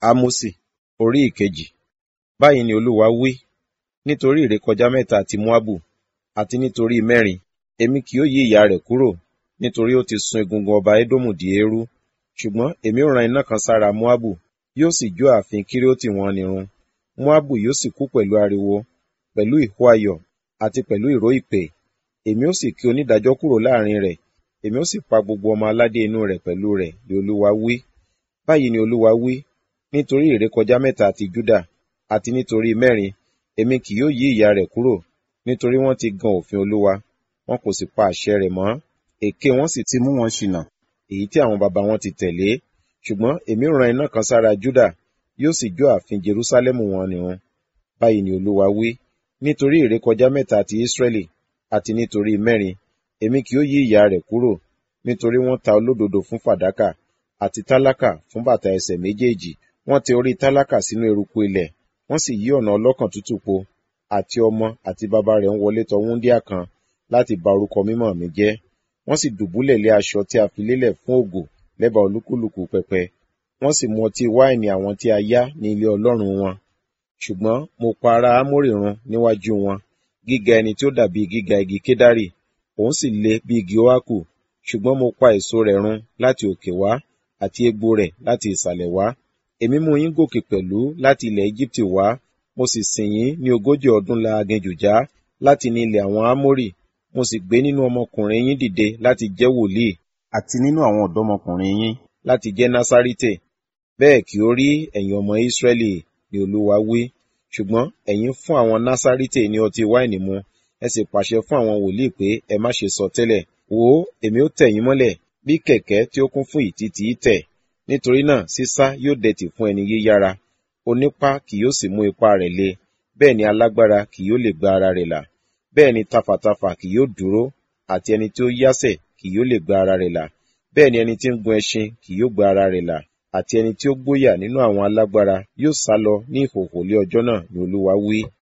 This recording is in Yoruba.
Ámósì orí ìkejì. Báyìí ni Olúwa wí, nítorí ìrékọjá mẹ́ta ti Moabu, àti nítorí mẹ́rin, èmi kì yóò yí ìyà rẹ̀ kúrò, nítorí ó ti sun egungun ọba Édómù di eérú. Ṣùgbọ́n èmi ó rán iná kan sára Moabu, yóò sì jó ààfin Kerioti wọn nírun. Moabu yóò sì kú pẹ̀lú ariwo, pẹ̀lú ìhó ayọ̀, àti pẹ̀lú ìró ìpè. Èmi ó sì ké onídàájọ́ kúrò láàrin rẹ̀, èmi ó sì pa gbogbo ọmọ aládé inú rẹ̀ pẹ̀lú rẹ̀, ni Olúwa wí. Báyìí ni Olúwa wí, nítorí ìrékọjá mẹ́ta ti Júdà, àti nítorí mẹ́rin, èmi kì yóò yí ìyà rẹ̀ kúrò, nítorí wọ́n ti gan òfin Olúwa, wọn kò sì pa àṣẹ rẹ̀ mọ́. Èké wọn sì ti mú wọn ṣìnà, èyí tí àwọn baba wọn ti tẹ̀lé. Ṣùgbọ́n èmi ó rán iná kan sára Júdà, yóò sì jó ààfin Jerúsálẹ́mù wọn nírun. Báyìí ni Olúwa wí, nítorí ìrékọjá mẹ́ta ti Ísírẹ́lì, àti nítorí mẹ́rin, èmi kì yóò yí ìyà rẹ̀ kúrò, nítorí wọ́n ta olódodo fún fàdákà, àti tálákà fún bàtà ẹsẹ̀ méjèèjì. Wọ́n tẹ orí tálákà sínú eruku ilẹ̀, wọ́n sì yí ọ̀nà ọlọ́kàn tútù po, àti ọmọ àti baba rẹ̀ ń wọlé tọ wúńdíá kan láti ba orúkọ mímọ́ mi jẹ́. Wọ́n sì dùbúlẹ̀ lé aṣọ tí a fi lélẹ̀ fún ògo lẹ́bàá olúkúlùkù pẹpẹ. Wọ́n sì mu ọtí wáìnì àwọn tí a yá ní ilé ọlọ́run wọn. Ṣùgbọ́n mo pa ara Ámórì run níwájú wọn, gíga ẹni tí ó dàbí gíga igi kédárì, òun sì le bí igi óákù. Ṣùgbọ́n mo pa èso rẹ̀ run láti òkè wá, àti egbò rẹ̀ láti ìsàlẹ̀ wá. Èmi mú yín gòkè pẹ̀lú láti ilẹ̀ Égíptì wá, mo sì sìn yín ní ogójì ọdún la aginjù já láti ní ilẹ̀ àwọn Ámórì. Mo sì gbé nínú ọmọkùnrin yín dìde láti jẹ́ wòlíì, àti nínú àwọn ọ̀dọ́mọkùnrin yín láti jẹ́ Násárítè. Bẹ́ẹ̀ kí ó rí ẹ̀yin ọmọ Ísírẹ́lì, ni Olúwa wí. Ṣùgbọ́n ẹ̀yin fún àwọn Násárítè ní ọtí wáìnì mu, ẹ sì pàṣẹ fún àwọn wòlíì pé ẹ má ṣe sọ tẹ́lẹ̀. Wò ó, èmi ó tẹ̀ yín mọ́lẹ̀ bí kẹ̀kẹ́ tí ó kún fún ìtìtì tẹ̀. Nítorí náà sísá yóò dẹ̀tì fún ẹni yíyára. Onípá kì yóò sì mú ipá rẹ̀ le. Bẹ́ẹ̀ ni alágbára kì yóò lè gba ara rẹ̀ là. Bẹ́ẹ̀ ni tafàtafà kì yóò dúró, àti ẹni tí ó yásẹ̀ kì yóò lè gba ara rẹ̀ là. Bẹ́ẹ̀ ni ẹni tí ń gun ẹṣin kì yóò gba ara rẹ̀ là. Àti ẹni tí ó gbóyà nínú àwọn alágbára yóò sálọ ní ìhòhò lé ọjọ́ náà, ni Olúwa wí.